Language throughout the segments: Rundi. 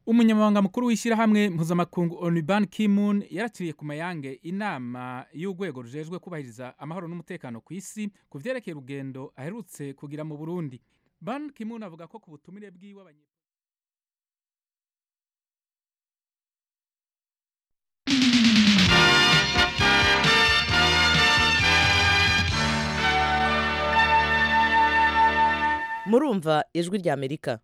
umunyamabanga mukuru w'ishyirahamwe mpuzamakungu onu ban kimun yarakiriye ku mayange inama y'urwego rujejwe kubahiriza amahoro n'umutekano ku isi ku vyerekeye urugendo aherutse kugira mu burundi ban kimun avuga ko ku butumire bwiwe abanye murumva ijwi ry'amerika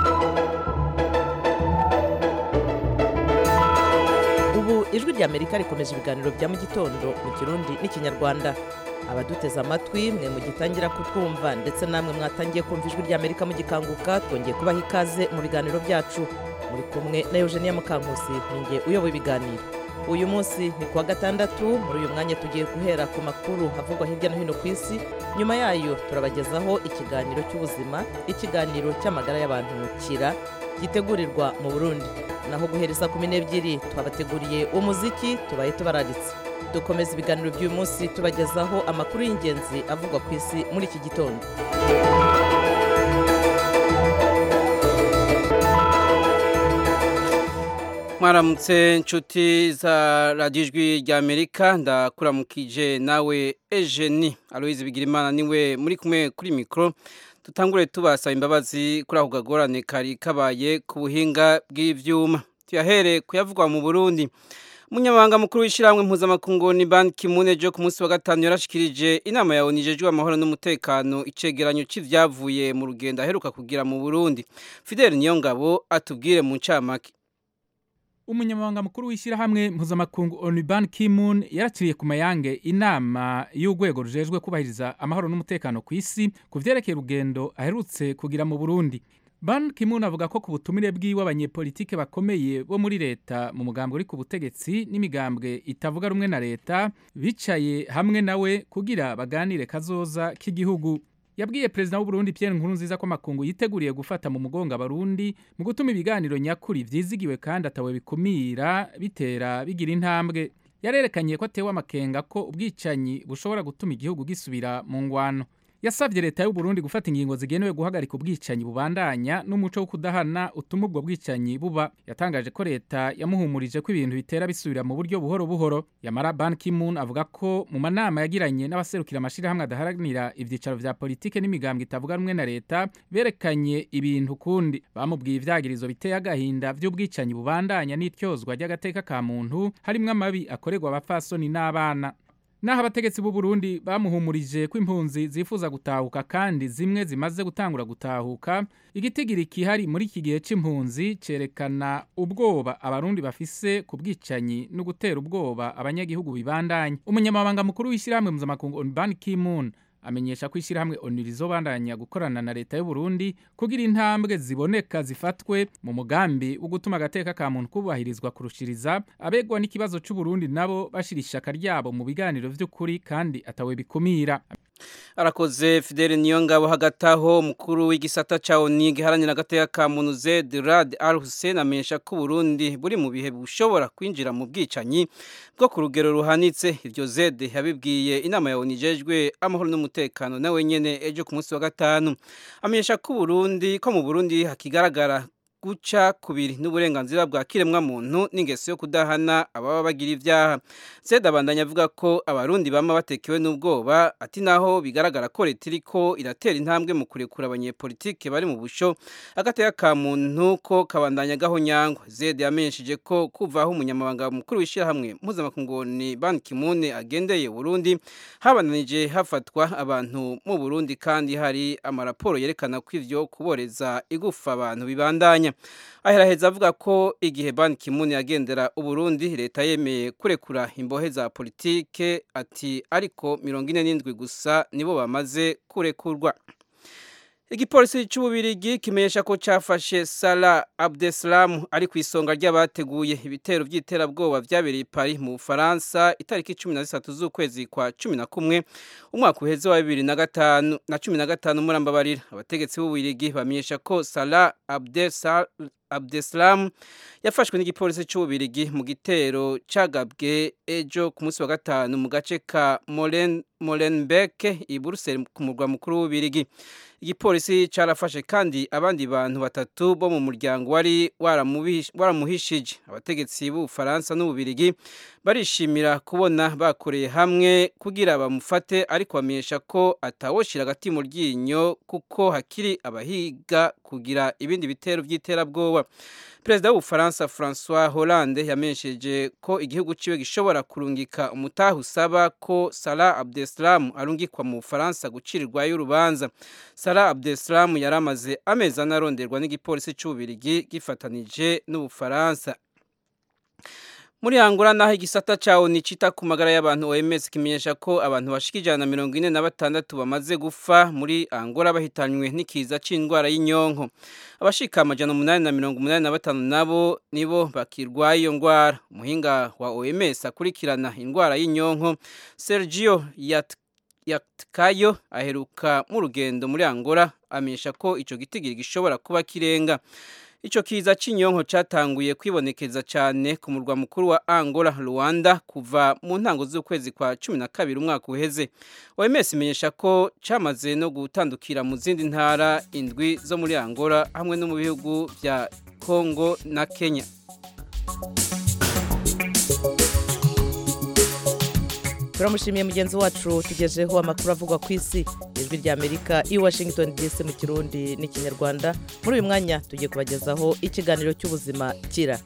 ubu ijwi ry'amerika rikomeje ibiganiro bya mu gitondo mu kirundi n'ikinyarwanda abaduteze amatwi mwe mugitangira kutwumva ndetse namwe mwatangiye kumva ijwi ry'amerika mugikanguka twongeye kubaha ikaze mu biganiro byacu muri kumwe na eugenia mukankusi ninjye uyoboye ibiganiro uyu munsi ni kuwa gatandatu muri uyu mwanya tugiye guhera ku makuru havugwa hirya no hino ku isi nyuma yayo turabagezaho ikiganiro cy'ubuzima ikiganiro cy'amagara y'abantu kira gitegurirwa mu burundi naho guhereza kumi n'ebyiri twabateguriye umuziki tubaye tubararitse dukomeza ibiganiro by'uyu munsi tubagezaho amakuru y'ingenzi avugwa ku isi muri iki gitondo mwaramutse inshuti za radiyo ijwi rya amerika ndakuramukije nawe ejeni aloyizi bigirimana niwe muri kumwe kuri mikoro tutangure tubasaba imbabazi kuri ako kagorane kari kabaye ku buhinga bw'ibyuma tuyahere kuyavugwa mu burundi umunyamabanga mukuru w'ishyirahamwe mpuzamakungu ni ban kimune jo ku munsi wa gatanu yarashikirije inama ya onu ijejwe amahoro n'umutekano icegeranyo c'ivyavuye mu rugendo aheruka kugira mu burundi fidel niyongabo atubwire mu ncamake umunyamabanga mukuru w'ishyirahamwe mpuzamakungu onu ban kimun yarakiriye ku mayange inama y'urwego rujejwe kubahiriza amahoro n'umutekano ku isi ku vyerekeye urugendo aherutse kugira mu burundi ban kimun avuga ko ku butumire bwiwe abanyepolitike bakomeye bo muri leta mu mugambwe uri ku butegetsi n'imigambwe itavuga rumwe na leta bicaye hamwe nawe kugira baganire kazoza k'igihugu yabwiye perezida w'uburundi pierre nkurunziza ko amakungu yiteguriye gufata mu mugongo abarundi mu gutuma ibiganiro nyakuri vyizigiwe kandi atawe bikumira bitera bigira intambwe yarerekanye ko atewe amakenga ko ubwicanyi bushobora gutuma igihugu gisubira mu ngwano yasabye leta y'u Burundi gufata ingingo zigenewe guhagarika ubwicanyi bubandanya n'umuco wo kudahana utuma ubwo bwicanyi buba yatangaje ko leta yamuhumurije ko ibintu bitera bisubira mu buryo buhoro buhoro yamara Ban Ki-moon avuga ko mu manama yagiranye n'abaserukira amashirahamwe adaharanira ivyicaro vya politike n'imigambwe itavuga rumwe na leta berekanye ibintu kundi bamubwiye ivyagirizo biteye agahinda vy'ubwicanyi bubandanya n'ityozwa ry'agateka ka muntu harimwo amabi akorerwa abafasoni n'abana naho abategetsi b'u Burundi bamuhumurije ko impunzi zifuza gutahuka kandi zimwe zimaze gutangura gutahuka igitigiri kihari muri iki gihe c'impunzi cerekana ubwoba abarundi bafise ku bwicanyi no gutera ubwoba abanyagihugu bibandanye umunyamabanga mukuru w'ishyirahamwe mpuzamakungu Ban Ki-moon amenyesha ko ishyirahamwe onu rizobandanya gukorana na leta y'u Burundi kugira intambwe ziboneka zifatwe mu mugambi wo gutuma agateka ka muntu kubahirizwa kurushiriza abegwa n'ikibazo c'u Burundi nabo bashira ishaka ryabo mu biganiro vy'ukuri kandi atawe bikumira arakoze fidele niyongabo hagati aho umukuru w'igisata ca oni giharanira agateka ka muntu zed rad al hussein amenyesha ko uburundi buri mu bihe bushobora kwinjira mu bwicanyi bwo ku rugero ruhanitse iryo zed yabibwiye inama ya oni ijejwe amahoro n'umutekano nawe nyene ejo ku munsi wa gatanu amenyesha ko uburundi ko mu burundi hakigaragara guca kubiri n'uburenganzira bwa kiremwa muntu n'ingeso yo kudahana ababa bagira ivyaha Zed abandanya avuga ko abarundi bama batekewe n'ubwoba ati naho bigaragara ko leta iriko iratera intambwe mu kurekura abanyepolitike bari mu busho agateka ka muntu ko kabandanya gahonyangwa Zed yamenyesheje ko kuva aho umunyamabanga mukuru w'ishyirahamwe mpuzamakungu ni Ban Ki-moon agendeye Burundi habananije hafatwa abantu mu Burundi kandi hari amaraporo yerekana ko ivyo kuboreza igufa abantu bibandanya aheraheza avuga ko igihe Ban Ki-moon yagendera Uburundi leta yemeye kurekura imbohe za politike ati ariko mirongo ine n'indwi gusa nibo bamaze kurekurwa igipolisi cy'ububirigi kimenyesha ko cyafashe Salah Abdeslam ari ku isonga ry'abateguye ibitero by'iterabwoba byabereye i Paris mu Bufaransa itariki 13 z'ukwezi kwa 11 umwaka uheze wa 2005 na 15 murambabarira abategetsi b'ububirigi bamenyesha ko Salah Abdeslam abdeslam yafashwe n'igipolisi cy'ububirigi mu gitero cyagabwe ejo ku munsi wa gatanu mu gace ka molenbeek i buruseli ku murwa mukuru w'ububirigi igipolisi cyarafashe kandi abandi bantu batatu bo mu muryango wari waramuhishije abategetsi b'ubufaransa n'ububirigi barishimira kubona bakoreye hamwe kugira bamufate ariko bamenyesha ko atawoshira agati mu ryinyo kuko hakiri abahiga kugira ibindi bitero by'iterabwoba perezida w'ubufaransa francois hollande yamenyesheje ko igihugu ciwe gishobora kurungika umutaha usaba ko salah abdeslam arungikwa mu bufaransa gucirirwayo urubanza salah abdeslam yari amaze amezi ane aronderwa n'igipolisi c'ububirigi gifatanije n'ubufaransa muri Angola naho igisata cyawo ni cita ku magara y'abantu OMS kimenyesha ko abantu bashika ijana na mirongo ine na batandatu bamaze gufa muri Angola bahitanywe n'ikiza c'indwara y'inyonko abashika amajana umunani na mirongo umunani na batanu nabo nibo bakirwaye iyo ndwara umuhinga wa OMS akurikirana indwara y'inyonko Sergio Yat Yatkayo aheruka mu rugendo muri Angola amenyesha ko ico gitigiri gishobora kuba kirenga Ico kiza c'inyonko catanguye kwibonekeza cyane ku murwa mukuru wa Angola Rwanda kuva mu ntango z'ukwezi kwa 12 umwaka uheze. OMS imenyesha ko camaze no gutandukira mu zindi ntara indwi zo muri Angola hamwe no mu bihugu vya Congo na Kenya. turamushimiye mugenzi wacu tugejeho amakuru avugwa ku isi ijwi rya amerika i washington dc mu kirundi n'ikinyarwanda muri uyu mwanya tugiye kubagezaho ikiganiro cy'ubuzima kira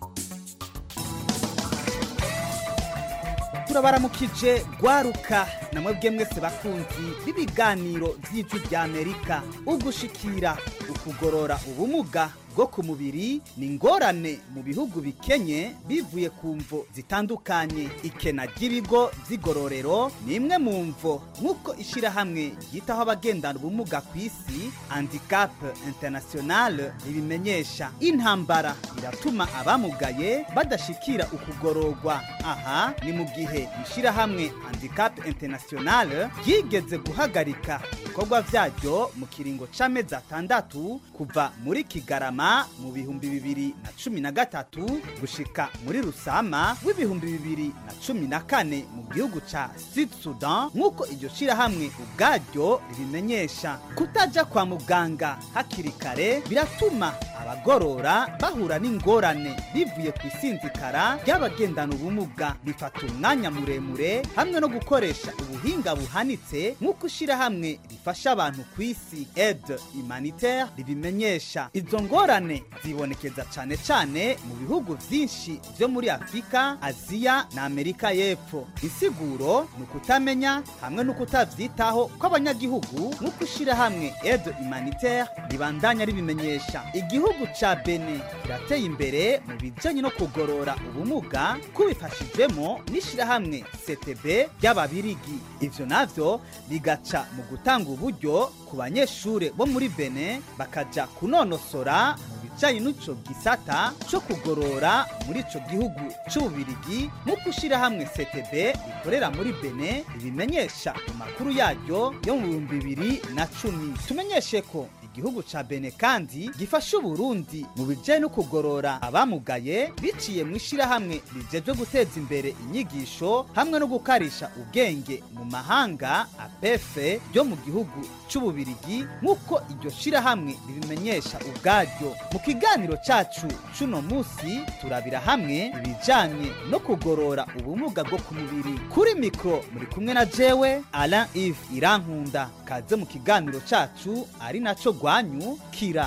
turabaramukije rwaruka namwe mwese bakunzi b'ibiganiro by'ijwi rya amerika ugushikira ukugorora ubumuga bwo ku mubiri ni ingorane mu bihugu bikenye bivuye ku mvo zitandukanye ikena ry'ibigo by'igororero ni imwe mu mvo nk'uko ishyirahamwe ryitaho abagendana ubumuga ku isi handicap international ribimenyesha intambara iratuma abamugaye badashikira ukugororwa aha ni mu gihe ishyirahamwe handicap international ryigeze guhagarika ibikorwa byaryo mu kiringo c'amezi atandatu kuva muri kigarama mu bihumbi bibiri na cumi na gatatu gushika muri rusama w'ibihumbi bibiri na cumi na kane mu gihugu ca sud sudan nk'uko iryo shirahamwe ubwaryo ribimenyesha kutaja kwa muganga hakiri kare biratuma abagorora bahura n'ingorane bivuye ku isinzikara ry'abagendana ubumuga bifata umwanya muremure hamwe no gukoresha ubuhinga buhanitse nk'uko ishirahamwe rifasha abantu ku isi aide humanitaire ribimenyesha izo ngorane zibonekeza cyane cyane mu bihugu byinshi byo muri afurika aziya na amerika y'epfo insiguro ni ukutamenya hamwe no kutabyitaho kw'abanyagihugu nk'uko ishyirahamwe aide humanitaire ribandanya ribimenyesha igihugu ca bene kirateye imbere mu bijanye no kugorora ubumuga kubifashijwemo n'ishyirahamwe ctb ry'ababirigi ivyo navyo bigaca mu gutanga uburyo ku banyeshure bo muri bene bakaja kunonosora mu bijanye n'ico gisata co kugorora muri ico gihugu c'ububirigi nk'uko ishyirahamwe ctb rikorera muri bene ribimenyesha mu makuru yaryo yo mu bihumbi bibiri na cumi tumenyeshe ko igihugu ca bene kandi gifasha uburundi mu bijanye no kugorora abamugaye biciye mu ishirahamwe rijejwe guteza imbere inyigisho hamwe no gukarisha ubwenge mu mahanga apefe ryo mu gihugu c'ububirigi nk'uko iryo shirahamwe ribimenyesha ubwaryo mu kiganiro cacu c'uno musi turabira hamwe ibijanye no kugorora ubumuga bwo ku mubiri kuri mikro muri kumwe na jewe alain ive irankunda kaze mu kiganiro cacu ari naco rwanyu kira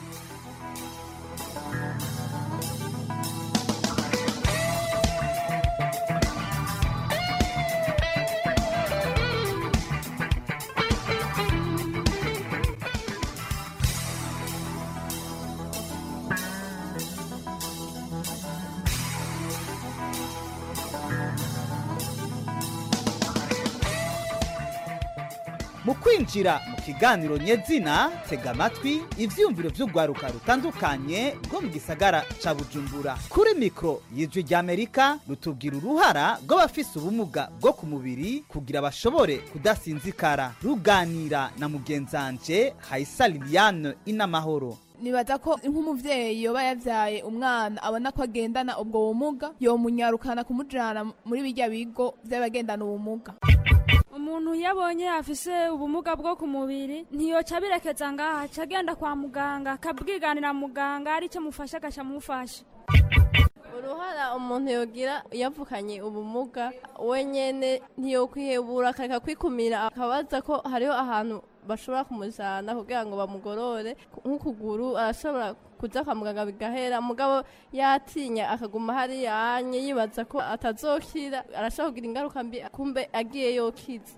mu kwinjira mu kiganiro nyezina tega amatwi ivyiyumviro vy'urwaruka rutandukanye rwo mu gisagara ca bujumbura kuri mikro y'ijwi ry'amerika rutubwira uruhara rw'abafise ubumuga bwo ku mubiri kugira bashobore kudasinzikara ruganira na mugenzanje hayisa liliane inamahoro nibaza ko nk'umuvyeyi yoba yavyaye umwana abona ko agendana ubwo bumuga yomunyarukana kumujana muri birya bigo vy'abagendana ubumuga umuntu iyo abonye afise ubumuga bwo ku mubiri ntiyoca abirekeza ngaha aca agenda kwa muganga akabwiganira muganga aricyo mufasha agaca amufasha uruhara umuntu yogira yavukanye ubumuga wenyene ntiyokwihebura akareka kwikumira akabaza ko hariho ahantu bashobora kumujana kugira ngo bamugorore nk'ukuguru arashobora kuja kwa muganga bigahera mugabo yatinya akaguma hariya anye yibaza ko atazokira arashobora kugira ingaruka mbi kumbe agiye yokiza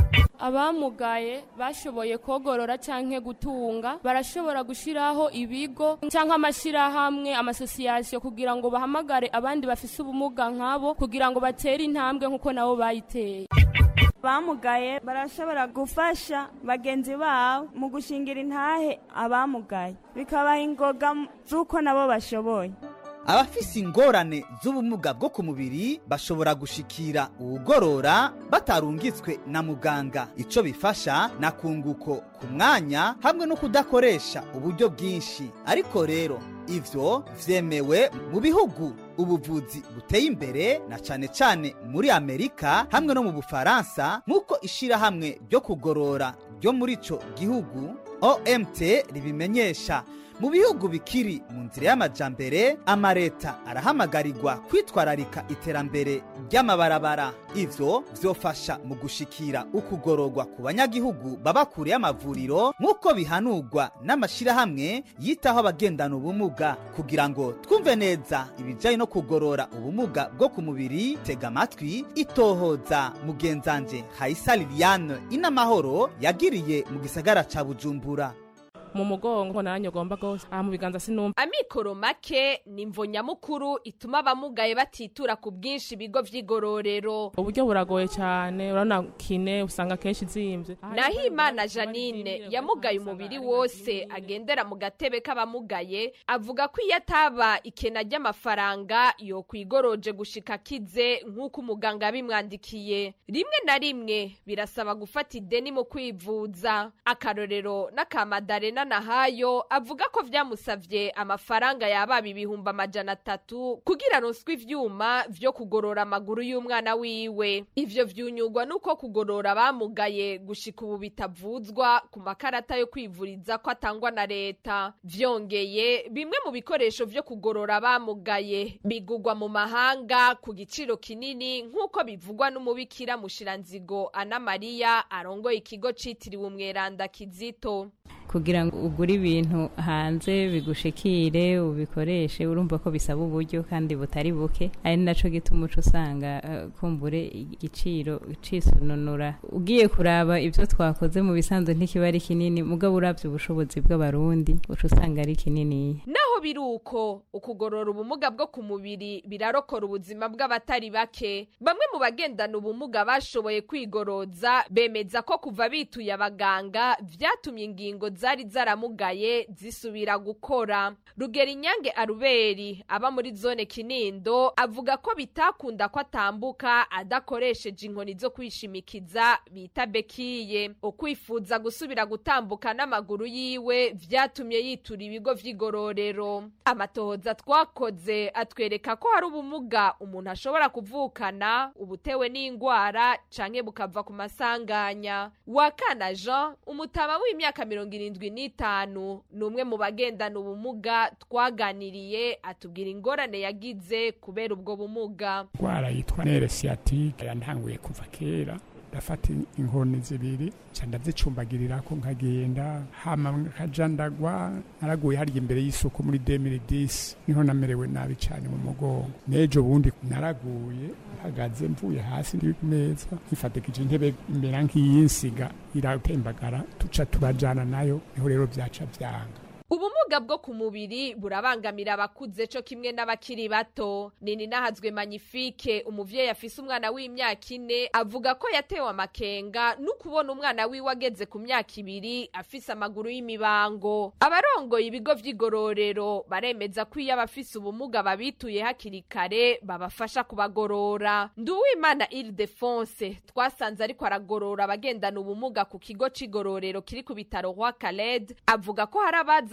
abamugaye bashoboye kogorora canke gutunga barashobora gushiraho ibigo canke amashirahamwe amasosiyasiyo kugira ngo bahamagare abandi bafise ubumuga nkabo kugira ngo batere intambwe nk'uko nabo bayiteye abamugaye barashobora gufasha bagenzi babo mu gushingira intahe abamugaye bikabaha ingoga z'uko nabo bashoboye abafise ingorane z'ubumuga bwo ku mubiri bashobora gushikira uwugorora batarungitswe na muganga ico bifasha na kunguko ku mwanya hamwe no kudakoresha uburyo bwinshi ariko rero ivyo vyemewe mu bihugu ubuvuzi buteye imbere na cane cane muri amerika hamwe no mu bufaransa nk'uko ishirahamwe ryo kugorora ryo muri ico gihugu omt ribimenyesha mu bihugu bikiri mu nzira y'amajambere amareta arahamagarirwa kwitwararika iterambere ry'amabarabara ivyo vyofasha mu gushikira ukugororwa ku banyagihugu baba kure y'amavuriro nk'uko bihanurwa n'amashirahamwe yitaho abagendana ubumuga kugira ngo twumve neza ibijanye no kugorora ubumuga bwo ku mubiri tega amatwi itohoza mugenzanje hayisa liliane inamahoro yagiriye mu gisagara ca bujumbura mu mugongo nanjye ugomba rwose aha mu biganza sinumva amikoro make ni imvo nyamukuru ituma abamugaye batitura ku bwinshi ibigo vy'igororero uburyo buragoye cyane urabona kine usanga kenshi izimbye naho imana janine yamugaye umubiri wose agendera mu gatebe k'abamugaye avuga ko iyo ataba ikena ry'amafaranga yokwigoroje gushika akize nk'uko umuganga yabimwandikiye rimwe na rimwe birasaba gufata ideni mu kwivuza akarorero n'akamadarena nahayo avuga ko vyamusavye amafaranga yababa ibihumbi amajana atatu kugira aronswe ivyuma vyo kugorora amaguru y'umwana wiwe ivyo vyunyurwa nuko kugorora abamugaye gushika ubu bitavuzwa ku makarata yo kwivuriza ko atangwa na leta vyongeye bimwe mu bikoresho vyo kugorora abamugaye bigurwa mu mahanga ku giciro kinini nk'uko bivugwa n'umubikira mushiranzigo ana mariya arongoye ikigo citiriwe umweranda kizito kugira ngo ugure ibintu hanze bigushikire ubikoreshe urumva ko bisaba uburyo kandi butari buke ari naco gituma uca usanga uh, kumbure igiciro cisununura ugiye kuraba ivyo twakoze mu bisanzwe ntikiba ari kinini mugabo uravye ubushobozi bw'abarundi uca usanga ari kininiya naho biri uko ukugorora ubumuga bwo ku mubiri birarokora ubuzima bw'abatari bake bamwe mu bagendana ubumuga bashoboye kwigoroza bemeza ko kuva bituye abaganga vyatumye ingingo zari zaramugaye zisubira gukora rugera inyange aruberi aba muri zone kinindo avuga ko bitakunda ko atambuka adakoresheje inkoni zo kwishimikiza bita bekiye ukwifuza gusubira gutambuka n'amaguru yiwe vyatumye yitura ibigo vy'igororero amatohoza twakoze atwereka ko hari ubumuga umuntu ashobora kuvukana ubutewe n'ingwara canke bukava ku masanganya wakana jean umutama w'imyaka mirongo irindwi n'itanu ni umwe mu bagendana ubumuga twaganiriye atubwira ingorane yagize kubera ubwo bumuga indwara yitwa nere siyatike yantanguye kuva kera ndafata inkoni zibiri nca ndazicumbagirirako nkagenda hama nkaja ndagwa naraguye harya imbere y'isoko muri 2010 niho namerewe nabi cane mu mugongo n'ejo bundi naraguye mpagaze mvuye hasi ndi ku meza nkifatikije intebe imbera nk'iyinsiga iratembagara tuca turajana nayo niho rero vyaca vyanga ubumuga bwo ku mubiri burabangamira abakuze co kimwe n'abakiri bato nini nahazwe magnifique umuvyeyi afise umwana w'imyaka ine avuga ko yatewe amakenga n'ukubona umwana wiwe ageze ku myaka ibiri afise amaguru y'imibango abarongoye ibigo vy'igororero baremeza ko iyo abafise ubumuga babituye hakiri kare babafasha kubagorora nduwimana ildefonse twasanze ariko aragorora abagendana ubumuga ku kigo c'igororero kiri ku bitaro rwa kaled avuga ko hari abaza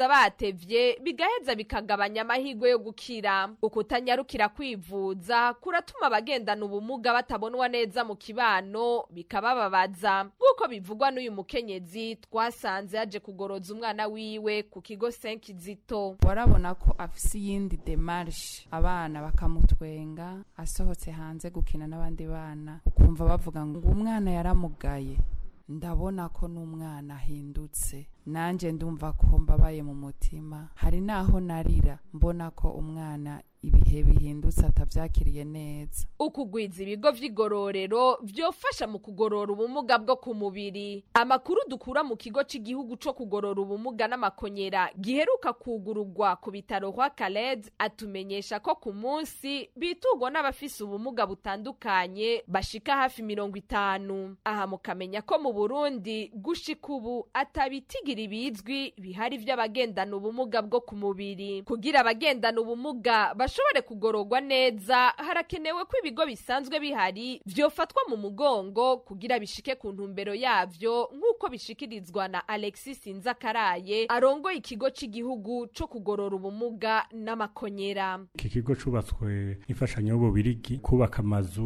batevye bigaheza bikagabanya amahirwe yo gukira ukutanyarukira kwivuza kuratuma abagendana ubumuga batabonwa neza mu kibano bikabababaza nk'uko bivugwa n'uyu mukenyezi twasanze yaje kugoroza umwana wiwe ku kigo senkizito warabona ko afise iyindi demarshe abana bakamutwenga asohotse hanze gukina n'abandi bana ukumva bavuga ngo umwana yaramugaye ndabona ko n'umwana ahindutse nanjye ndumva ko mbabaye mu mutima hari n'aho narira mbona ko umwana ibihe bihindutse atabyakiriye neza ukugwiza ibigo vy'igororero vyofasha mu kugorora ubumuga bwo ku mubiri amakuru dukura mu kigo cy'igihugu co kugorora ubumuga n'amakonyera giheruka kugurugwa ku bitaro kwa Khaled atumenyesha ko ku munsi bitugwa n'abafise ubumuga butandukanye bashika hafi mirongo itanu aha mukamenya ko mu Burundi gushika ubu atabitigira ibizwi bihari vy'abagendana ubumuga bwo ku mubiri kugira abagendana ubumuga bashobore kugororwa neza harakenewe ko ibigo bisanzwe bihari vyofatwa mu mugongo kugira bishike ku ntumbero yavyo nk'uko bishikirizwa na Alexis Nzakaraye arongoye ikigo cy'igihugu co kugorora ubumuga n'amakonyera iki kigo cubatswe imfashanyo y'ububirigi kubaka amazu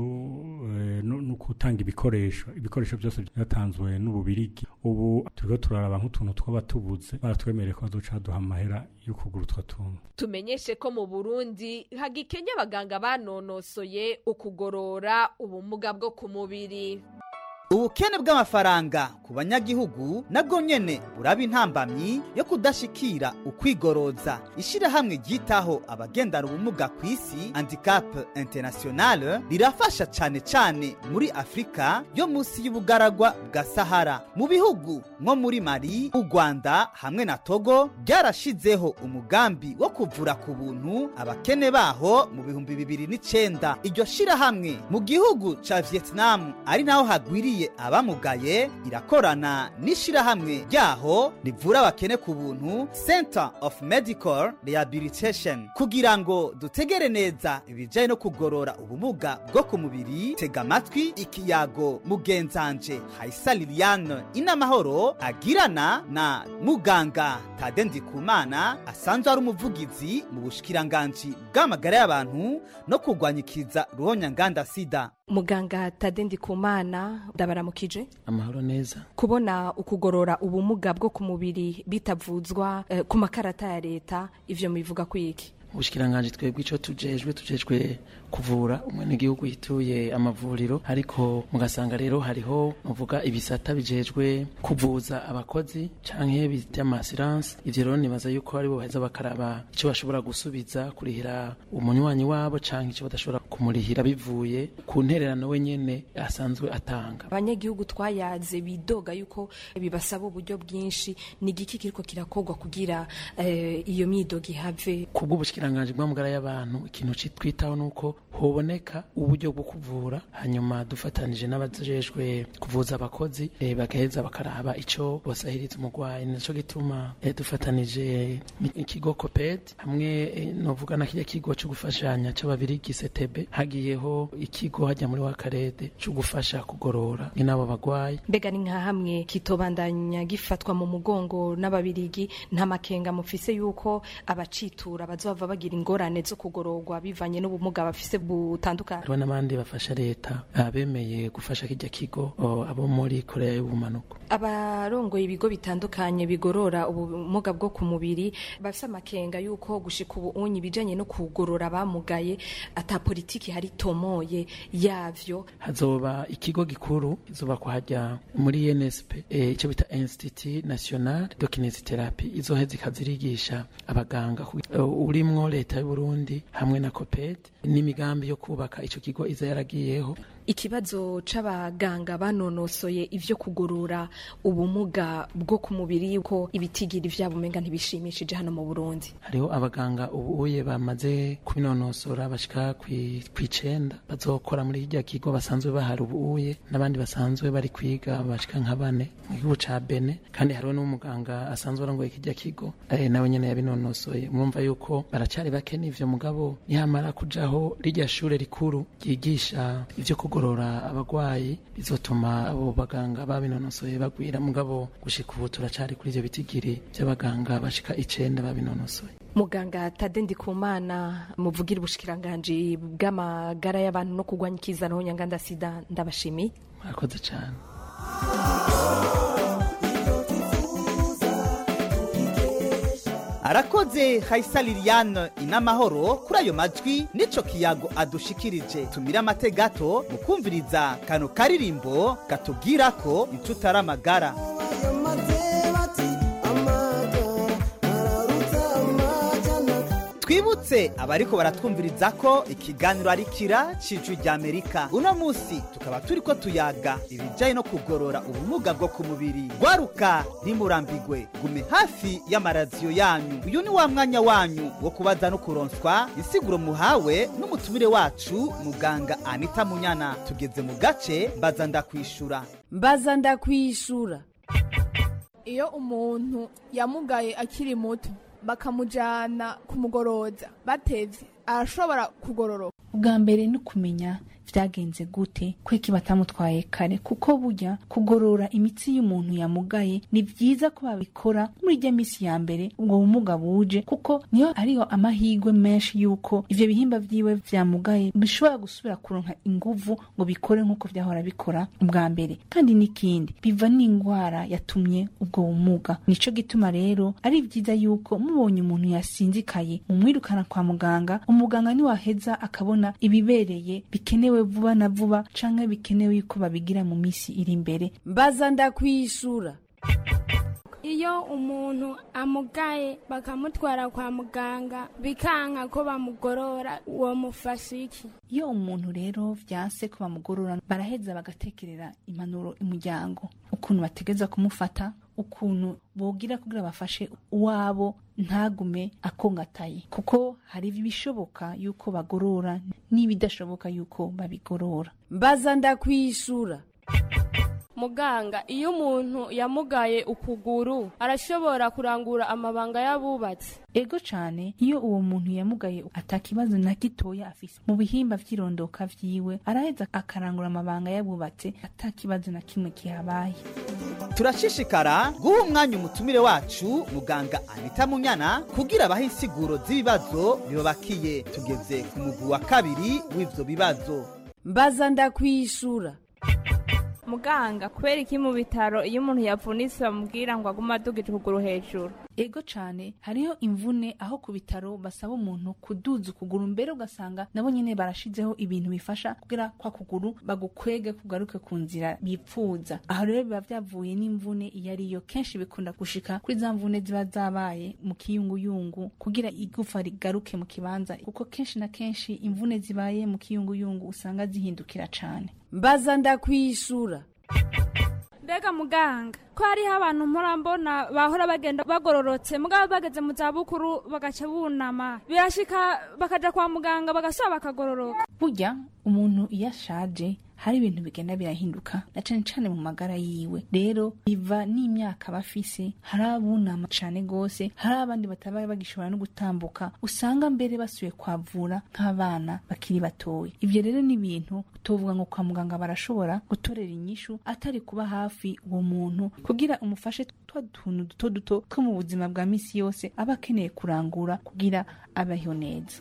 eh, no no gutanga ibikoresho ibikoresho byose byatanzwe n'ububirigi ubu turiko turaraba nk'utuntu twaba tubuze baratwemereye ko bazoca duha amahera yo kugura utwo tuntu tumenyeshe ko mu Burundi hagikenya abaganga banonosoye ukugorora ubumuga bwo ku mubiri ubukene bw'amafaranga ku banyagihugu nabwo nyene buraba intambamyi yo kudashikira ukwigoroza ishirahamwe ryitaho abagendana ubumuga ku isi handicap international rirafasha cane cane muri afurika yo munsi y'ubugaragwa bwa sahara mu bihugu nko muri mali u rwanda hamwe na togo byarashizeho umugambi wo kuvura ku buntu abakene baho mu bihumbi bibiri n'icenda iryo shirahamwe mu gihugu ca vietnam ari naho hagwiriye abamugaye irakorana n'ishirahamwe ryaho rivura abakene ku buntu center of medical rehabilitation kugira ngo dutegere neza ibijyanye no kugorora ubumuga bwo ku mubiri tega amatwi ikiyago mugenzanje hayisa liliane inamahoro agirana na muganga tade ndikumana asanzwe ari umuvugizi mu bushikiranganji bw'amagara y'abantu no kurwanyikiza ruhonyanganda sida muganga tade ndikumana ndabaramukije amahoro neza kubona ukugorora ubumuga bwo ku mubiri bitavuzwa eh, ku makarata ya leta ivyo mubivuga kwiki ubushikiranganje twebwe ico tujejwe tujejwe kuvura umwenegihugu yituye amavuriro ariko mugasanga rero hariho muvuga ibisata bijejwe kuvuza abakozi canke by'amasiranse ivyo rero nibaza yuko aribo baheza bakaraba ico bashobora gusubiza kurihira umunywanyi wabo canke ico badashobora kumurihira bivuye ku ntererano we nyene asanzwe atanga abanyagihugu twayaze bidoga yuko bibasaba uburyo bwinshi ni igiki kiriko kirakorwa kugira eh, iyo myidogo ihave kubw'ubushikiranganje bw'amagara y'abantu ikintu citwitaho nuko hoboneka uburyo bwo kuvura hanyuma dufatanije n'abajejwe kuvuza abakozi e, bagaheza bakaraba ico bosahiriza umurwayi nico gituma e, dufatanije ikigo coped hamwe e, novuga na kirya kigo co gufashanya c'ababirigi setebe hagiyeho ikigo hajya muri wakarede co gufasha kugorora n'abo bagwayi mbega ni nka hamwe kitobandanya gifatwa mu mugongo n'ababirigi nta makenga mufise yuko abacitura bazova bagira ingorane zo kugororwa bivanye n'ubumuga bafise butandukanye hariho n'abandi bafasha leta bemeye gufasha kijya kigo abo muri korea y'ubumanuko abarongoye ibigo bitandukanye bigorora ubumuga bwo ku mubiri bafise amakenga yuko gushika ubu unyi ibijanye no kugorora abamugaye ata politiki hari tomoye yavyo hazoba ikigo gikuru izoba kuhajya muri nsp icyo e, bita institut national de kinesitherapy izoheza ikazirigisha abaganga uh, urimwo leta y'uburundi hamwe na coped n'imigambi yo kubaka ico kigo iza yaragiyeho ikibazo c'abaganga banonosoye ivyo kugorora ubumuga bwo ku mubiri yuko ibitigiri vyabo umenga ntibishimishije hano mu Burundi hariho abaganga ubuye bamaze kubinonosora bashika kw'icenda bazokora muri hirya kigo basanzwe bahari ubuye n'abandi basanzwe bari kwiga bashika nka bane mu gihugu ca Bene kandi hariho n'umuganga asanzwe arongoye kirya kigo eh, nawe nyene yabinonosoye mwumva yuko baracari bake n'ivyo mugabo nihamara kujaho rirya shure rikuru ryigisha ivyo kugorora abagwayi bizotuma abo baganga babinonosoye bagwira mugabo gushika ubu turacari kuri ivyo bitigiri vy'abaganga bashika icenda babinonosoye muganga tade ndikumana muvugira ubushikiranganji bw'amagara y'abantu no kurwanya ikizanaho nyanganda sida ndabashimiye murakoze cane arakoze hayisa liliane inamahoro kuri ayo majwi n'ico kiyago adushikirije tumire amate gato mu kumviriza kano karirimbo katubwira ko inshuti ari amagara twibutse abariko baratwumviriza ko ikiganiro ari kira cijwi rya amerika uno musi tukaba turiko tuyaga ibijanye no kugorora ubumuga bwo ku mubiri gwaruka ntimurambigwe gume hafi y'amaradiyo yanyu uyu ni wa mwanya wanyu wo kubaza no kuronswa insiguro muhawe n'umutumire wacu muganga anita munyana tugeze mu gace mbaza ndakwishura mbaza ndakwishura iyo umuntu yamugaye akiri muto bakamujyana kumugoroza batevye arashobora kugororoka ubwa mbere ni ukumenya byagenze gute kweki batamutwaye kare kuko burya kugorora imitsi y'umuntu yamugaye ni byiza ko babikora muri ijya minsi ya mbere ubwo bumuga buje kuko niyo ariho amahirwe menshi y'uko ivyo bihimba vyiwe vyamugaye bishobora gusubira kuronka inguvu ngo bikore nk'uko vyahora bikora ubwa mbere kandi n'ikindi biva n'ingwara yatumye ubwo bumuga nico gituma rero ari vyiza yuko mubonye umuntu yasinzikaye mumwirukana kwa muganga umuganga niwaheza akabona ibibereye bikenewe vuba na vuba canke bikenewe yuko babigira mu misi iri imbere mbaza ndakwishura iyo umuntu amugaye bakamutwara kwa muganga bikanka ko bamugorora uwo mufasha iki iyo umuntu rero vyanse ko bamugorora baraheza bagatekerera impanuro umuryango ukuntu bategeza kumufata ukuntu bogira kugira bafashe uwabo ntagume akongataye kuko hari ibishoboka yuko bagorora n'ibidashoboka yuko babigorora mbaza ndakwishura muganga iyo umuntu yamugaye ukuguru arashobora kurangura amabanga y'abubatsi ego cane iyo uwo muntu yamugaye atakibazo na gitoya afise mu bihimba vy'irondoka vyiwe araheza akarangura amabanga y'abubatse atakibazo na kimwe kihabaye turashishikara guha umwanya umutumire wacu muganga anita munyana kugira abahe insiguro z'ibibazo bibabakiye tugeze ku mugwi wa kabiri w'ivyo bibazo mbaza ndakwishura muganga kubera iki mu bitaro iyo umuntu yavunitse bamubwira ngo agume adugije ukuguru hejuru ego cane hariho imvune aho ku bitaro basaba umuntu kuduza ukuguru mbere ugasanga nabo nyene barashizeho ibintu bifasha kugira kwa kuguru bagukwege kugaruke ku nzira bipfuza aho rero biba vyavuye n'imvune iyo ariyo kenshi bikunda gushika kuri za mvune ziba zabaye mu kiyunguyungu kugira igufa rigaruke mu kibanza kuko kenshi na kenshi imvune zibaye mu kiyunguyungu usanga zihindukira cane mbaza ndakwishura mbega muganga ko hariho abantu mpora bahora bagenda bagororotse mugabo bageze mu zabukuru bagaca bunama birashika bakaja kwa muganga bagasaba bakagororoka burya umuntu iyo ashaje hari ibintu bigenda birahinduka na cane cane mu magara yiwe rero biva n'imyaka bafise hari abunama cane gose hari abandi bataba bagishobora no gutambuka usanga mbere basuye kwavura nk'abana bakiri batoya ivyo rero ni ibintu utovuga ngo kwa muganga barashobora gutorera inyishu atari kuba hafi uwo muntu kugira umufashe twa tuntu duto duto two mu buzima bwa misi yose aba akeneye kurangura kugira abeho neza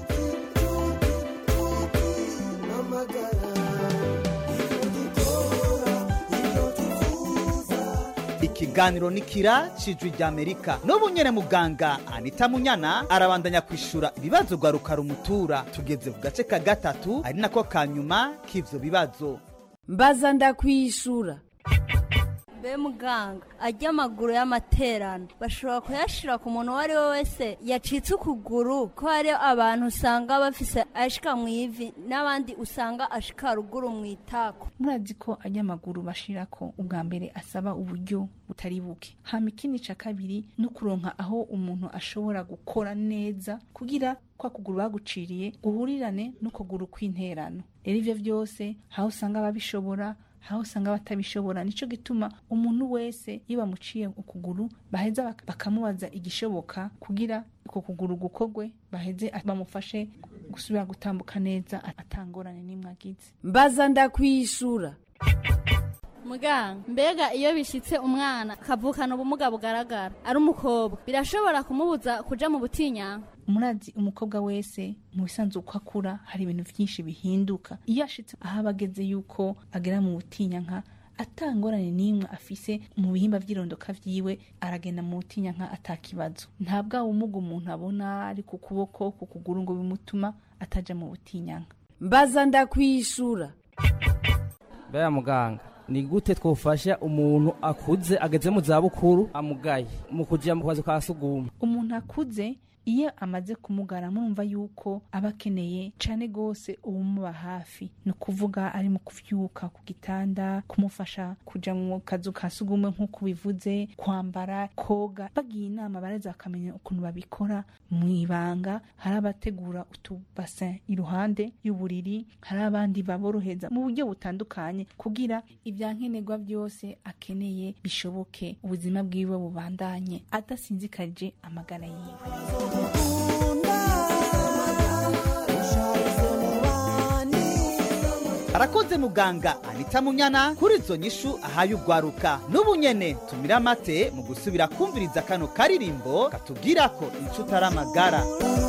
ikiganiro ni kira cijwi rya amerika n'ubu nyene muganga anita munyana arabandanya kwishura ibibazo gwaruka rumutura tugeze ku gace ka gatatu ari nako ka nyuma k'ivyo bibazo mbaza ndakwishura mbe muganga ajya amaguru y'amaterano bashobora kuyashira ku muntu uwo ari we wese yacitse ukuguru ko hari abantu usanga bafise ashika mu ivi n'abandi usanga ashika ruguru mu itako murazi ko ajya amaguru bashirako ubwa mbere asaba uburyo butari buke hama ikindi ca kabiri no kuronka aho umuntu ashobora gukora neza kugira kwa kuguru baguciriye guhurirane n'ukuguru kw'interano rero ivyo vyose aho usanga babishobora aho usanga batabishobora nico gituma umuntu wese iyo bamuciye ukuguru baheza bak- bakamubaza igishoboka kugira uko kuguru gukogwe baheze bamufashe gusubira gutambuka neza atangorane n'imwe agize mbaza ndakwishura muganga mbega iyo bishitse umwana akavukana ubumuga bugaragara ari umukobwa birashobora kumubuza kuja mu butinyanka murazi umukobwa wese mu bisanzwe uko akura hari ibintu byinshi bihinduka iyo ashitse aho aba ageze yuko agera mu butinyanka atangorane n'imwe afise mu bihimba by'irondoka vyiwe aragenda mu butinyanka atakibazo nta bwa bumuga umuntu abona ari ku kuboko ku kuguru ngo bimutuma ataja mu butinyanka mbaza ndakwishura baya muganga ni gute twofasha umuntu akuze ageze mu zabukuru amugaye mu kuja mu kazi ka suguma umuntu akuze iyo amaze kumugara murumva yuko aba akeneye cane gose uwumuba hafi ni ukuvuga ari mu kuvyuka ku gitanda kumufasha kuja mu kazu ka sugumwe nk'uko bivuze kwambara koga bagiye inama bareza bakamenya ukuntu babikora mu ibanga hari abategura utubasin iruhande y'uburiri hari abandi baboroheza mu buryo butandukanye kugira ibyankenerwa byose akeneye bishoboke ubuzima bwiwe bubandanye adasinzikarije amagara yiwe arakoze muganga anita munyana kuri izo nyishu ahaye ugwaruka n'ubu nyene tumira amate mu gusubira kumviriza kano karirimbo katubwira ko inshuti ari amagara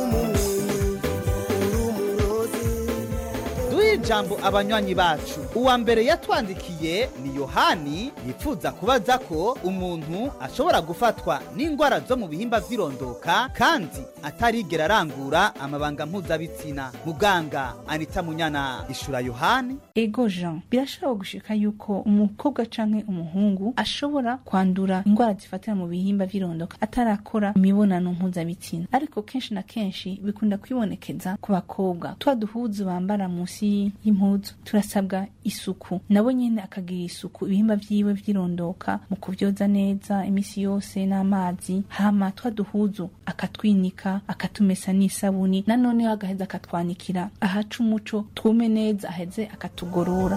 duhe ijambo abanywanyi bacu uwa mbere yatwandikiye ni yohani yifuza kubaza ko umuntu ashobora gufatwa n'indwara zo mu bihimba vy'irondoka kandi atarigera arangura amabanga mpuzabitsina muganga anita munyana ishura yohani ego jean birashobora gushika yuko umukobwa canke umuhungu ashobora kwandura indwara zifatira mu bihimba vy'irondoka atarakora imibonano mpuzabitsina ariko kenshi na kenshi bikunda kwibonekeza ku bakobwa twa duhuzu bambara munsi y'impuzu turasabwa isuku nabo nyene akagira isuku ibihimba vyiwe vy'irondoka mu kuvyoza neza imisi yose n'amazi hama twa duhuzu akatwinika akatumesa n'isabuni nanoneho agaheza akatwanikira ahaca umuco twume neza aheze akatugorora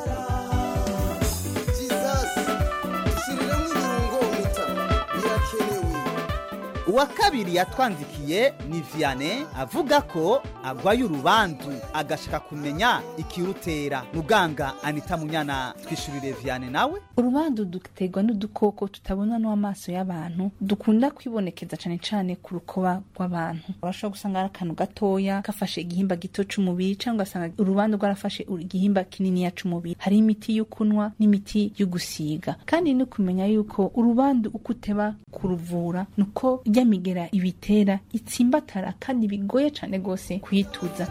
uwa kabiri yatwandikiye ni viane avuga ko agwaye urubandu agashaka kumenya ikirutera muganga anita munyana twishurire viane nawe urubandu duterwa n'udukoko tutabona n'amaso y'abantu dukunda kwibonekeza cane cane ku rukoba rw'abantu urashobora gusanga ari akantu gatoya gafashe igihimba gito c'umubiri cyangwa ugasanga urubandu rwarafashe igihimba kininiya c'umubiri hari imiti yo kunywa n'imiti yo gusiga kandi ni kumenya yuko urubandu uko uteba kuruvura nuko rya migera ibitera itsimbatara kandi bigoye cane gose kuyituza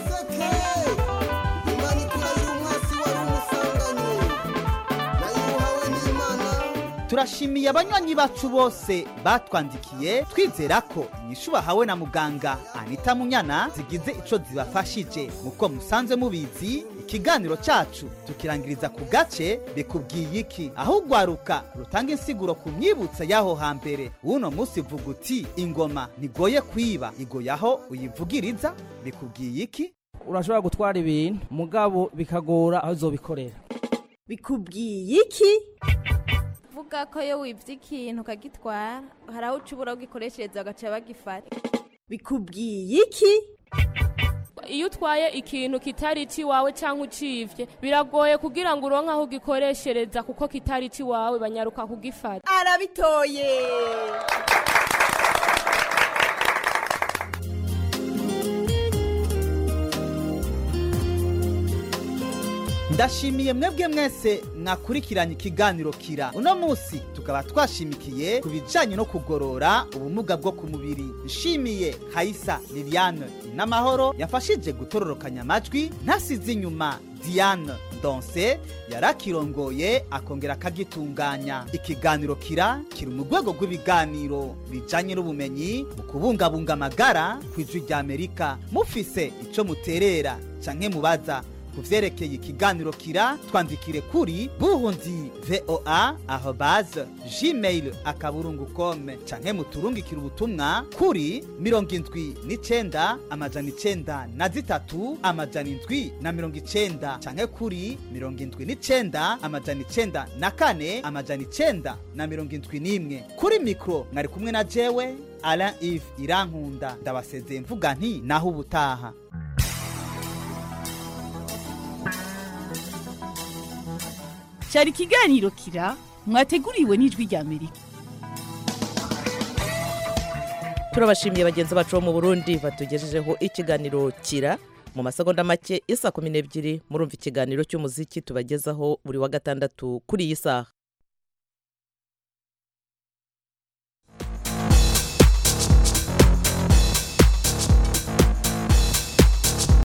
turashimiye abanywanyi bacu bose batwandikiye twizera ko inyishu bahawe na muganga anita munyana zigize ico zibafashije muko musanzwe mubizi ikiganiro cacu tukirangiriza ku gace bikubwiye iki aho ugwaruka rutanga insiguro ku myibutsa y'aho hambere uno musi vuga uti ingoma ntigoye kwiba igoye aho uyivugiriza bikubwiye iki urashobora gutwara ibintu mugabo bikagora aho uzobikorera bikubwiye iki vuga ko iyo wibye ikintu ukagitwara hari aho uca ubura ugikoreshereza bagaca bagifata bikubwiye iki iyo utwaye ikintu kitari iwawe cyangwa ucivye biragoye kugira ngo uronke aho ugikoreshereza kuko kitari iwawe banyaruka kugifata arabitoye ndashimiye mwebwe mwese mwakurikiranye ikiganiro kira uno munsi tukaba twashimikiye ku bijanye no kugorora ubumuga bwo ku mubiri nshimiye hayisa liliane n'amahoro yafashije gutororokanya amajwi ntasize inyuma diane donse yarakirongoye akongera akagitunganya ikiganiro kira kiri mu rwego rw'ibiganiro bijanye n'ubumenyi mu kubungabunga amagara ku ijwi rya amerika mufise ico muterera canke mubaza ku vyerekeye ikiganiro kira twandikire kuri burundi voa arobase gmail akaburungu com canke muturungikire ubutumwa kuri mirongo indwi n'icenda amajana icenda na zitatu amajana indwi na mirongo icenda canke kuri mirongo indwi n'icenda amajana icenda na kane amajana icenda na mirongo indwi n'imwe kuri mikro mwari kumwe na jewe alain ive irankunda ndabasezeye mvuga nti naho ubutaha cyari ikiganiro kira mwateguriwe n'ijwi rya amerika turabashimiye bagenzi bacu bo mu burundi batugejejeho ikiganiro kira mu masegonda make isa kumi n'ebyiri murumva ikiganiro cy'umuziki tubagezaho buri wa gatandatu kuri iyi saha